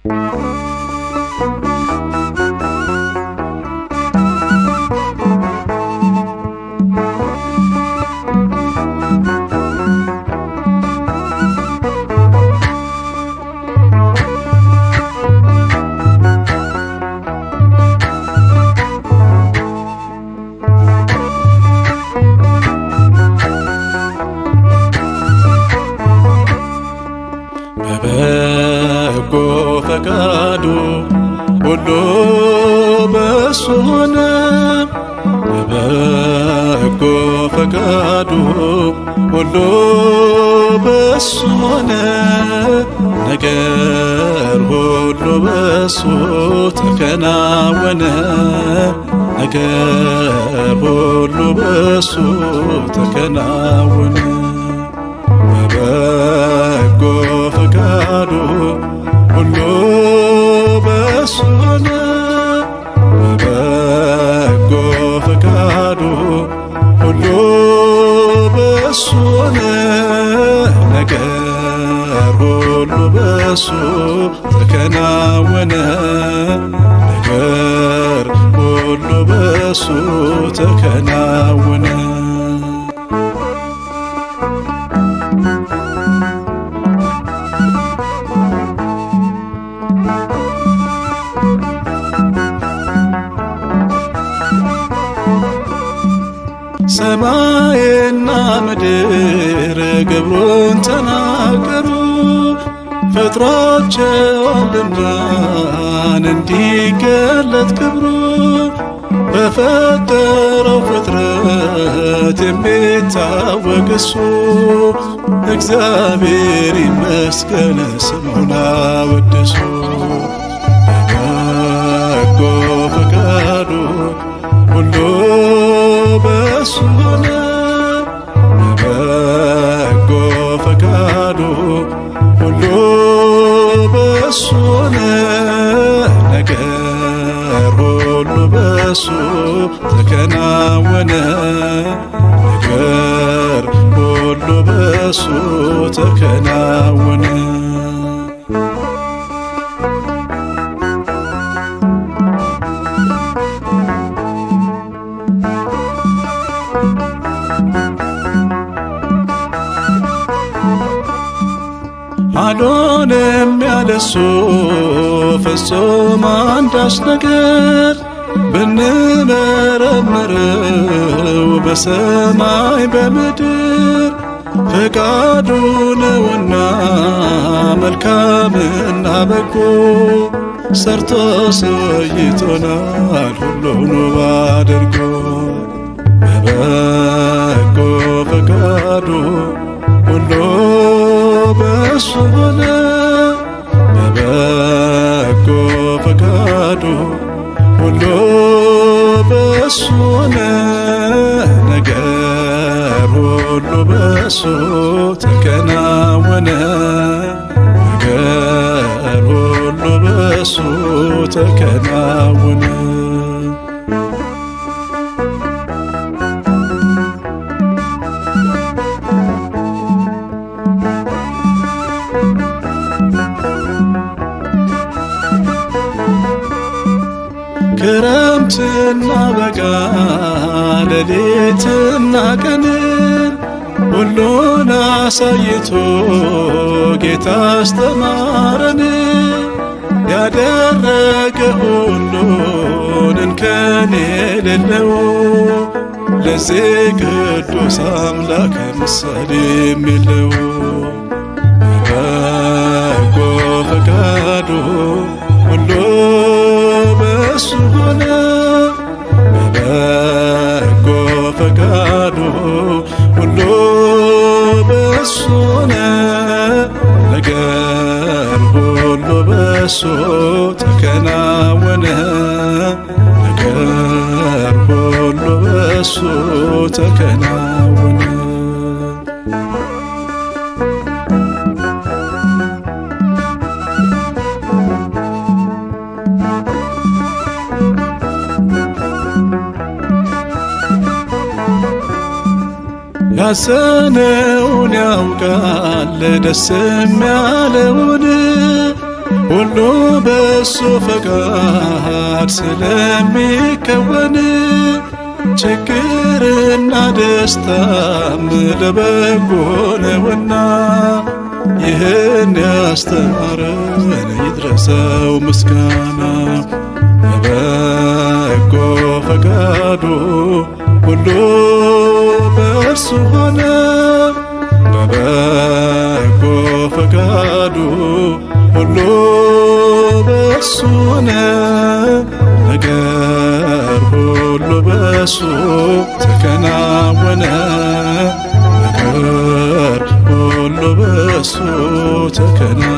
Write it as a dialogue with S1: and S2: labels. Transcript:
S1: በበጎ ፈቃዱ ሁሉ በሱ ሆነ። በበጎ ፈቃዱ ሁሉ በሱ ሆነ። ነገር ሁሉ በሱ ተከናወነ። ነገር ሁሉ በሱ ተከናወነ። በበጎ ፈቃዱ ሁሉ በሱ ሆነ። በበጎ ፈቃዱ ሁሉ በሱ ሆነ። ነገር ሁሉ በሱ ተከናወነ። ነገር ሁሉ በሱ ተከናወነ። ሰማይና ምድር ግብሩን ተናገሩ ፈጥሯቸዋልና እንዲገለጥ ክብሩ በፈጠረው ፍጥረት የሚታወቅ እሱ እግዚአብሔር ይመስገን ስሙን አወድሱ በበጎ ፈቃዱ ሁሉ በሱ ሆነ። በበጎ ፈቃዱ ሁሉ በሱ ሆነ። ነገር ሁሉ በሱ ተከናወነ። ነገር ሁሉ በሱ ተከናወነ። አልሆነም ያለሱ ፍጹም አንዳች ነገር ብንመረምረው በሰማይ በምድር ፈቃዱ ነውና መልካምና በጎ ሰርቶ ሰይቶናል ሁሉን ውብ አድርጎ በበጎ ፈቃዱ ሁሉ በሱ ሆነ። በበጎ ፈቃዱ ሁሉ በሱ ሆነ። ነገር ሁሉ በሱ ተከናወነ። ነገር ሁሉ በሱ ተከናወነ። ክረምትና በጋ ሌሊትና ቀንን ሁሉን አሳይቶ ጌታ አስተማረን። ያደረገ ሁሉን እንከን የሌለው ለዚህ ቅዱስ አምላክ ምሳሌ የሚለው በጎ ፈቃዱ ሁሉ በሱ ሆነ። በበጎ ፈቃዱ ሁሉ በሱ ሆነ። ነገር ሁሉ በሱ ተከናወነ። ነገር ሁሉ በሱ ተከናወነ። ያዘነውን ያውቃል ደስ የሚያለውን ሁሉ በሱ ፈቃድ ስለሚከወን ችግርና ደስታም ለበጎ ነውና ይህን ያስተማረን ይድረሰው ምስጋና በበጎ ፈቃዱ ሁሉ በእርሱ ሆነ በበጎ ፈቃዱ ሁሉ በእሱ ሆነ ነገር ሁሉ በእሱ ተከናወነ ነገር ሁሉ በእሱ ተከናወነ